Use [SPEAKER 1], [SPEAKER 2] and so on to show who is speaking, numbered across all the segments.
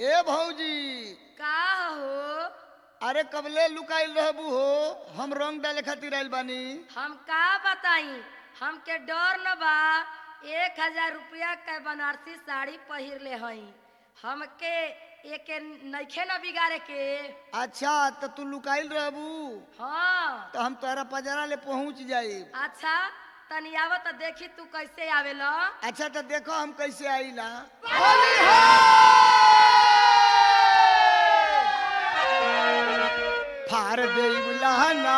[SPEAKER 1] ए भौजी
[SPEAKER 2] का हो
[SPEAKER 1] अरे कबले लुकाइल रहबू हो हम रंग डाले खातिर आइल बानी
[SPEAKER 2] हम का बताई हमके डर न बा एक हजार रुपया के बनारसी साड़ी पहिर ले हई हमके एके नइखे न बिगाड़े के
[SPEAKER 1] अच्छा तो तू लुकाइल रहबू
[SPEAKER 2] हाँ
[SPEAKER 1] तो हम तोहरा पजरा ले पहुंच जाई
[SPEAKER 2] अच्छा तनी आव त देखी तू कैसे आवेला
[SPEAKER 1] अच्छा तो देखो हम कैसे आईला फार देव लहंगा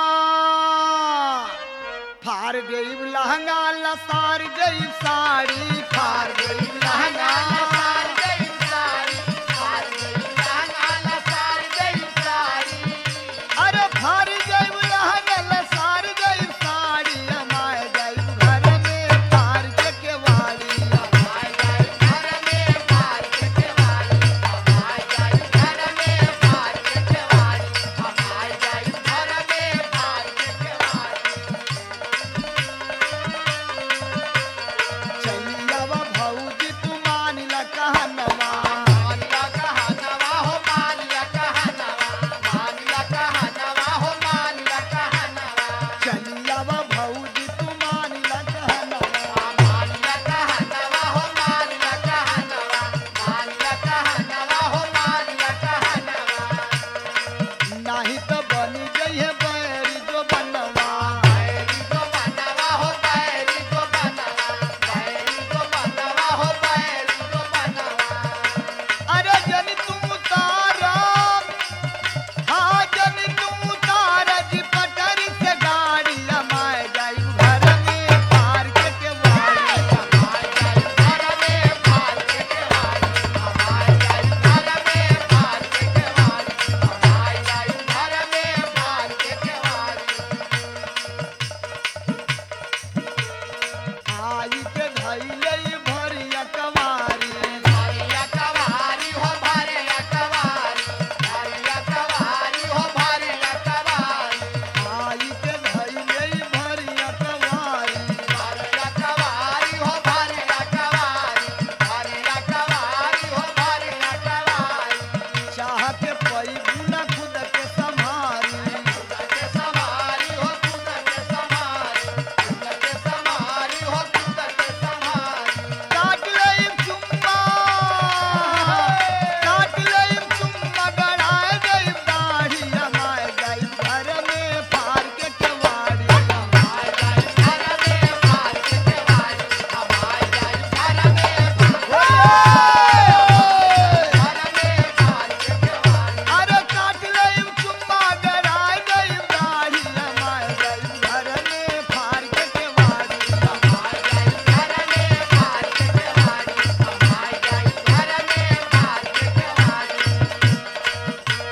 [SPEAKER 1] फार देव लहंगा लसार देव साड़ी फार देव लहंगा लसार देव साड़ी फार देव लहंगा लसार देव साड़ी अरे फार देव लहंगा लसार देव साड़ी हमारे देव घर में फार के केवाड़ी हमारे देव घर में फार के केवाड़ी हमारे देव घर में फार के केवाड़ी हमारे देव घर में फार के केवाड़ी चलियावा भौजी तू मानिला कहनवा मानिला कहनवा हो मानिला कहनवा मानिला कहनवा हो मानिला कहनवा चलियावा भौजी तू मानिला कहनवा मानिला कहनवा हो मानिला कहनवा मानिला कहनवा हो मानिला कहनवा नाही तो बनी जइहे बैरी जो बनवा बैरी जो बनवा हो बैरी जो बनवा बैरी जो बनवा हो बैरी जो बनवा अरे जनी तुम तारा हाँ जनी तुम तारा जी पटरी से गाड़ी हमारे जाई घर में पार के के वाड़ी हमारे जाई घर में पार के के वाड़ी हमारे जाई घर में पार के के वाड़ी हमारे जाई घर में पार के के वाड़ी आई के धैले भरिया कवारी भरिया कवारी हो भरिया कवारी भरिया कवारी हो भरिया कवारी आई के धैले भरिया कवारी भरिया कवारी हो भरिया कवारी भरिया कवारी हो भरिया कवारी चाह के पई गुना खुद के संभारी खुद के संभारी हो खुद के संभारी खुद के संभारी हो खुद के संभारी काट ले चुम्मा काट ले चुम्मा गड़ाए गई दाढ़ी हमारे गई घर में फार के केवाड़ी हमारे गई घर में फार के केवाड़ी हमारे गई घर में फार के केवाड़ी अरे काट ले चुम्मा गड़ाए गई दाढ़ी हमारे गई घर में फार के केवाड़ी हमारे गई घर में फार के केवाड़ी हमारे गई घर में फार के केवाड़ी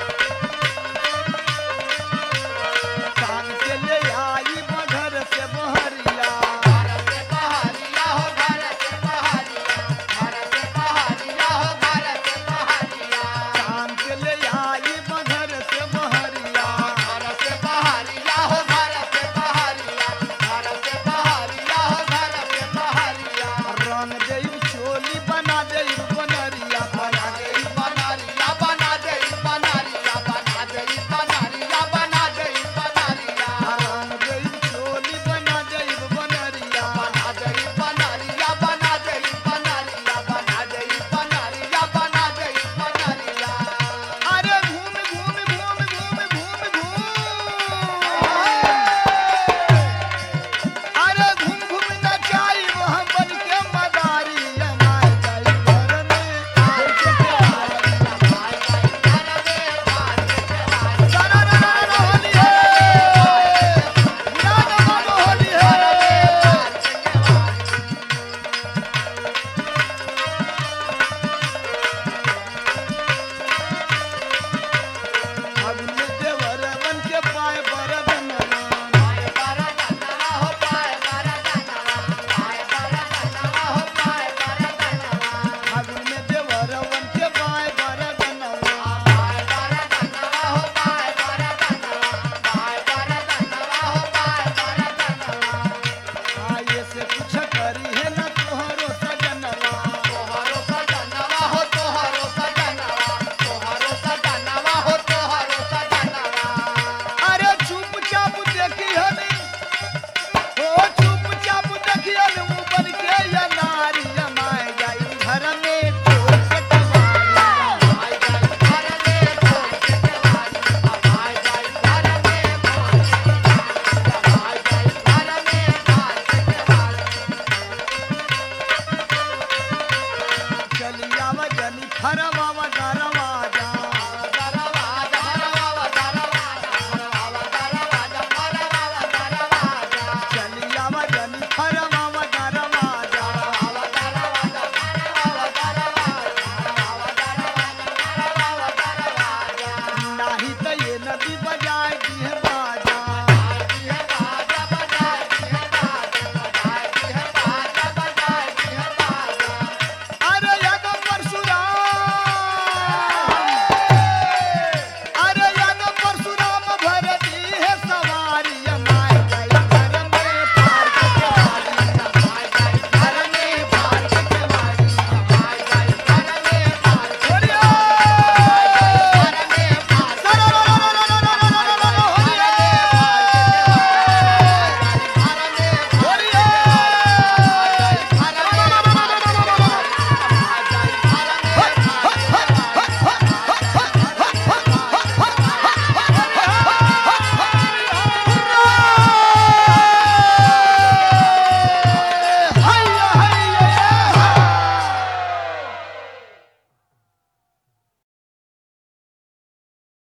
[SPEAKER 1] शाम के ले आई बघर से बहरिया घर से बहरिया हो घर से बहरिया घर से बहरिया हो घर से बहरिया शाम के ले आई बघर से बहरिया घर से बहरिया हो घर से बहरिया घर से बहरिया हो घर से बहरिया रंग देई चोली बना देई बनरिया बना देई बनरिया बना देई बनरिया बना देई बनरिया बना देई बनरिया रंग देई चोली बना देई बनरिया बना देई बनरिया बना देई बनरिया बना देई बनरिया बना देई बनरिया अरे घूम घूम घूम घूम घूम घूम अरे घूम घूम नचाई हम बन के मदारी हमारे जाई हरवा